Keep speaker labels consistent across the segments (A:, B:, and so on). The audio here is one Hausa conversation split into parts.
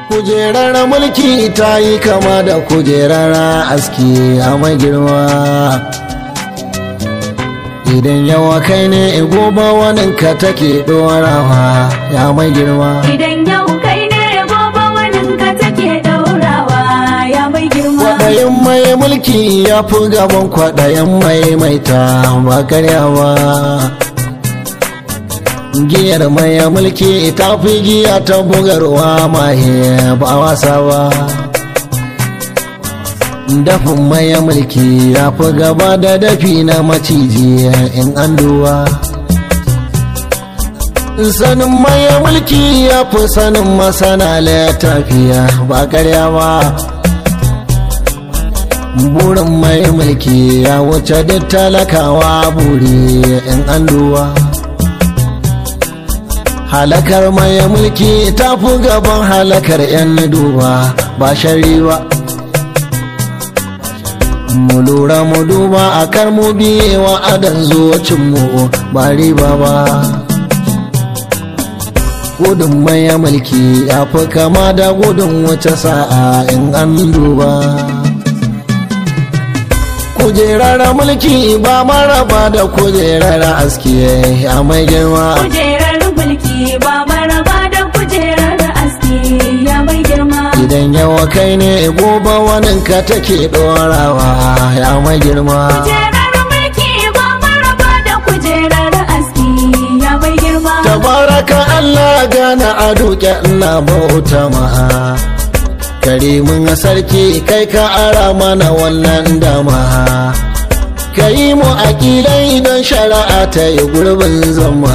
A: kujerar mulki ta yi kama da kujerar aski a mai girma idan yawa kai ne gobe waninka take dorawa ya mai girma
B: Idan yau kai ne gobe waninka take daurawa ya mai girma.
A: kwaɗayin mai mulki ya fi gaban kwaɗayin mai maita ba karyawa giyar mai mulki ta fi giya ta bugarwa mahe ba wasa ba dafin mai mulki ya fi gaba da dafi na maciji in an duwa sanin mai mulki ya fi sanin masana littafiya ba karya ba burin mai mulki ya wuce duk talakawa buri in an duwa halakar mai mulki ta fi gaban halakar 'yan duba ba shari ba mu lura mu duba a kar mu biye wa adan zuwacinmu ba riba ba gudun mai mulki ya fi kama da gudun wace sa'a in an duba kujerar mulki ba maraba da kujerar aski a mai girma
B: Kujerar mulki ba maraba da kujerar aski ya mai girma.
A: idan yawa kai ne gobe waninka take dorawa ya mai girma
B: Kujerar mulki ba maraba da kujerar aski ya mai girma.
A: tabaraka Allah gana a duke ina bauta maha karimin sarki kai ka ara mana wannan dama ka yi mu aƙilai don shari'a ta yi gurbin zama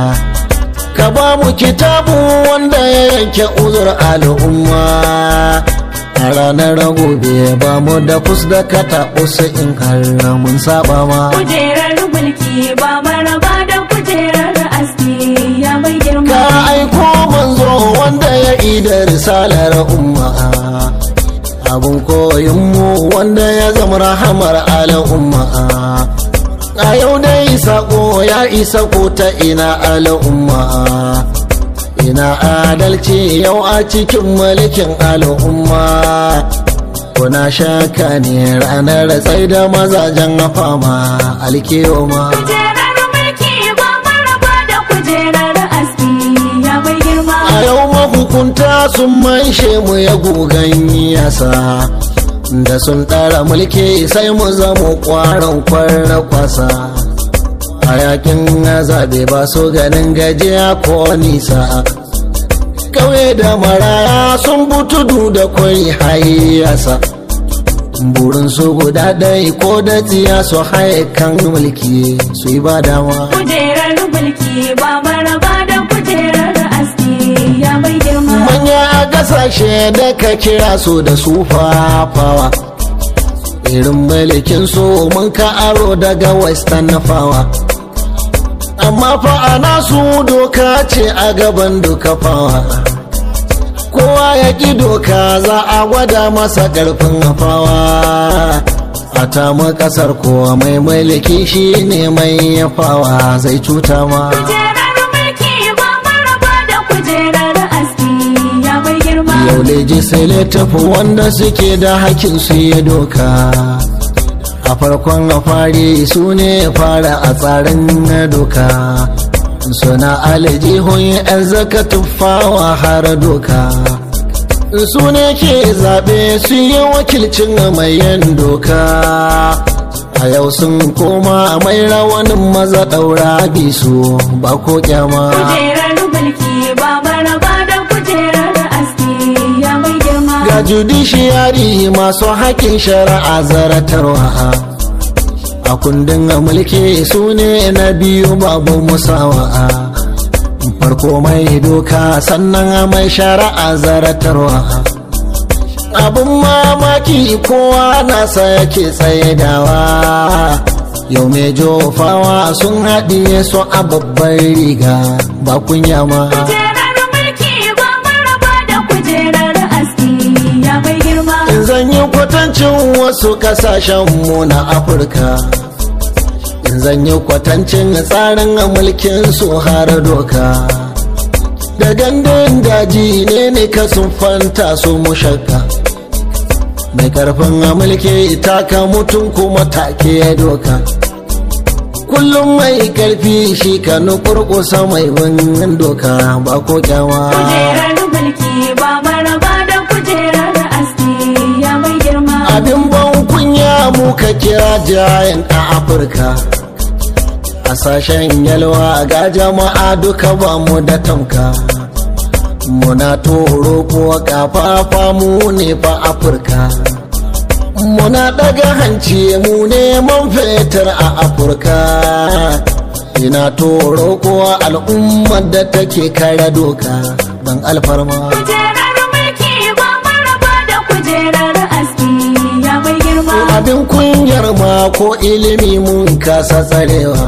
A: ka ba mu kitabu wanda ya yanke uzur al'umma a ranar gobe ba mu da fus da kata in har mun saba ma
B: Kujerar mulki ba maraba da kujerar aski ya mai girma.
A: ka aiko manzo wanda ya ida risalar umma abun koyinmu wanda ya zama rahamar al'umma a yau dai sako ya isa ko ta ina al'umma ina adalci yau a cikin mulkin al'umma kuna shaka ne ranar tsai da mazajen fama alkiyoma
B: Kujerar mulki ba maraba da kujerar aski ya mai girma.
A: a yau mahukunta sun maishe mu ya gugan yasa da sun ɗara mulki sai mu zama ƙwaron kwarra kwasa a yakin zaɓe ba su ganin gajiya ko nisa ƙauye da maraya sun butudu da kwari hayyasa burin su guda ɗai ko da tsiya su haye kan mulki su yi ba dama
B: Kujerar mulki ba maraba da kujerar aski ya mai girma.
A: manya a kasashe da ka kira su da su fafawa irin mulkin su mun ka aro daga western fawa amma fa ana su doka ce a gaban duka fawa kowa ya ƙi doka za a gwada masa ƙarfin fawa a tamu ƙasar kowa mai mulki shi ne mai yafawa zai cuta ma
B: Kujerar mulki ba maraba da kujerar aski ya mai girma.
A: yau legislative wanda suke da hakin su yi doka a farkon fari su ne fara a tsarin doka suna aljihun yan zaka tuffawa har doka su ne ke zaɓe su yi wakilcin mai yin doka a yau sun koma mai rawanin maza ɗaura bisu ba ko kyama
B: Kujerar mulki ba maraba da kujerar aski ya mai girma.
A: ga judiciary masu haƙƙin shari'a zaratarwa a kundin mulki su ne na biyu babu musawa farko mai doka sannan mai shari'a zaratarwa abin mamaki kowa nasa yake tsaidawa yau mai jofawa sun haɗiye su a babbar riga ba kunya ma
B: Kujerar mulki ba maraba da kujerar aski ya mai girma.
A: in zan yi kwatancin wasu kasashen mu na afirka in zan yi kwatancin tsarin mulkin su har doka da gandun daji ne ne ka sun fanta su mushakka mai karfin mulki taka mutum kuma take ya doka kullum mai karfi shi ka nukurkusa mai bin doka ba ko kyawa
B: kujerar mulki ba maraba da kujerar aski ya mai girma
A: abin ban kunya mu ka kira jayan a afirka a sashen yalwa ga jama'a duka ba mu da tamka muna toro ko kafafa mu ne fa afirka muna daga hanci mu neman fetur a afirka ina toro ko al'ummar da take kare doka don alfarma
B: kujerar mulki ba maraba da kujerar aski ya mai girma
A: abin kunyar ma ko ilimi mun kasa tsarewa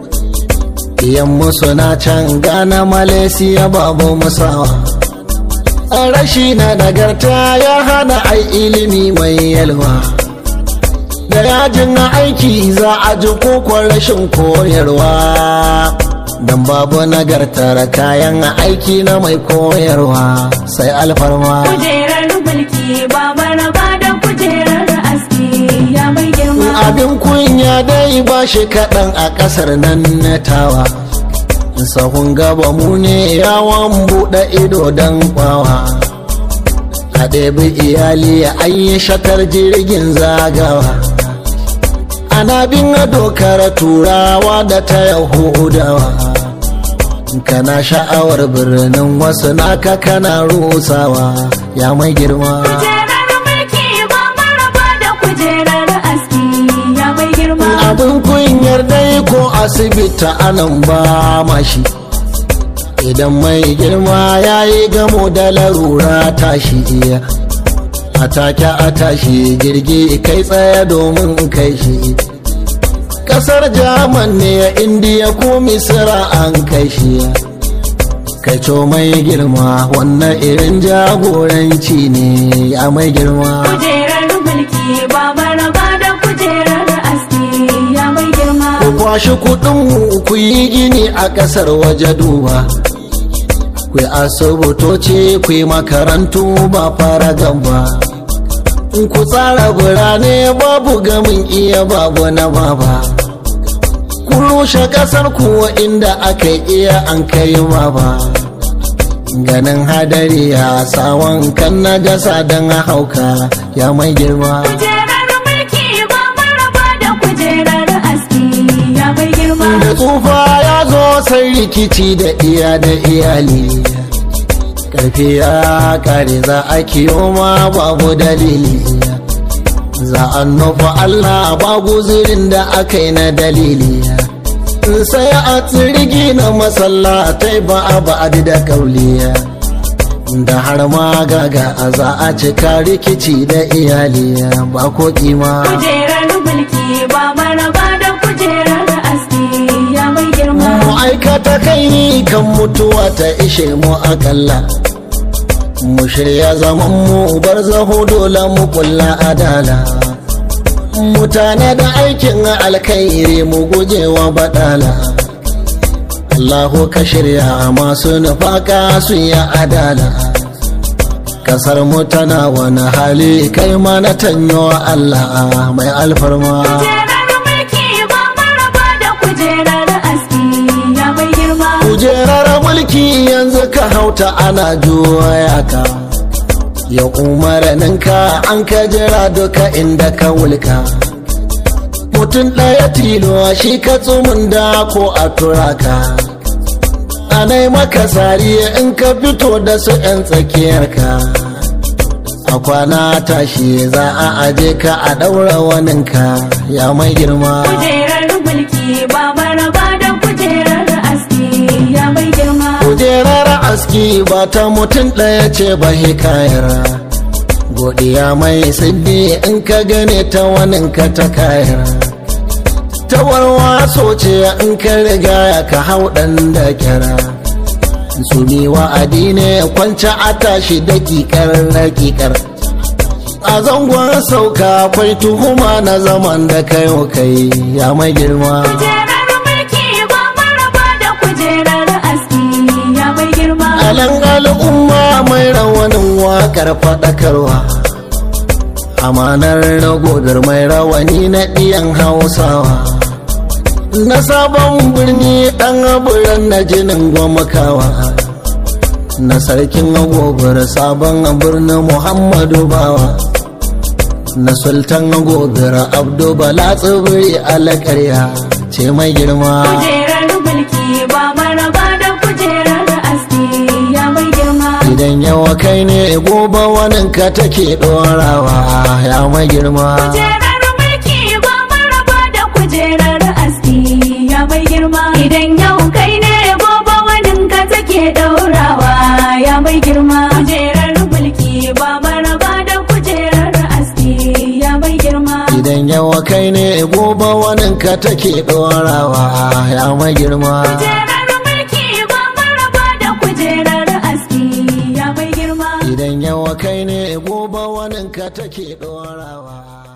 A: Iyan suna can gana malaysia babu musawa rashi na nagarta ya hana ai ilimi mai yalwa da yajin aiki za a ji kokon rashin koyarwa don babu nagartar kayan aiki na mai koyarwa sai alfarma
B: kujerar mulki ba maraba da kujerar aski ya mai girma
A: abin kunya dai ba shi kaɗan a ƙasar nan na tawa sahun gaba mu ne yawon buɗe ido don kwawa a ɗebi iyali an yi shakar jirgin zagawa ana bin dokar turawa da ta yahudawa kana sha'awar birnin wasu naka kana rusawa ya mai girma
B: kujerar mulki ba maraba da kujerar aski ya mai girma
A: abin kunyar dai ko asibiti anan ba mashi idan mai girma ya yi gamo da larura tashi iya a take a tashi jirgi kai tsaye domin kai shi kasar jaman ne indiya ko misira an kai shi kai co mai girma wannan irin jagoranci ne ya mai girma
B: kujerar mulki ba maraba da kujerar aski ya mai girma
A: ku kwashi kudin ku yi gini a kasar waje duba ku yi asibitoci ku yi makarantu ba fara gamba ku tsara birane babu gamin iya babu na baba ku rushe kasar kuwa inda aka iya an kai baba ganin hadari ya sawan kan na gasa don hauka ya mai girma
B: kujerar mulki ba maraba da kujerar aski ya mai girma
A: da tsufa ya zo sai rikici da iya da iyali karfi ya kare za a kiyo ma babu dalili za a nufa allah ba guzirin da aka yi na dalili sai a tsirgi na masallatai ba a ba'adi da kauliya da har ma gaga a za a cika rikici da iyali ba ko kima
B: kujerar mulki ba maraba da kujerar aski ya mai girma
A: mu aikata kai kan mutuwa ta ishe mu akalla mu shirya zaman mu bar zaho dole mu kulla adala mutane da aikin alkhairi mu gujewa badala Allahu ka shirya masu nufaka su yi adala kasar mu tana wani hali kai mana tanyo Allah mai alfarma
B: kujerar mulki ba maraba da kujerar aski ya mai girma
A: kujerar mulki yanzu ka hauta ana juya ka ya umarninka an ka jira duka inda ka wulka mutum ɗaya tilo shi ka tsumin da ko a turaka anai maka sariya in ka fito da su 'yan tsakiyarka a kwana tashi za a aje ka a ɗaura waninka ya mai girma
B: kujerar mulki ba maraba da kujerar aski ya mai girma
A: kujerar aski ba ta mutum ɗaya ce ba hikayar godiya mai siddi in ka gane ta waninka ta kayar ta warwaso ce in ka riga ka hau ɗan da kyara su ne wa'adi ne kwanci a tashi dakikar dakikar a zangon sauka kwai tuhuma na zaman da kayo kai ya mai girma
B: kujerar mulki ba maraba da kujerar aski ya mai girma
A: a Malan al'umma mai rawanin wakar faɗakarwa Amanar ragodar mai rawani na ɗiyan hausawa Na sabon birni ɗan aburan na jinin gwamakawa Na sarkin agobar sabon birnin Muhammadu Bawa Na sultan agobar Abdu Bala tsibiri alaƙarya ce mai girma
B: kujerar mulki ba maraba da kujerar aski ya mai girma
A: Idan yawa kai ne gobe waninka take ɗorawa ya mai girma
B: kujerar mulki ba maraba da kujerar aski ya mai girma idan yau kai ne gobe waninka take daurawa ya mai girma kujerar mulki ba maraba da kujerar aski ya mai girma
A: Idan yawa kai ne gobe waninka take ɗorawa ya mai girma
B: kujerar mulki ba maraba da kujerar aski ya mai girma
A: Idan yawa kai ne gobe waninka take ɗorawa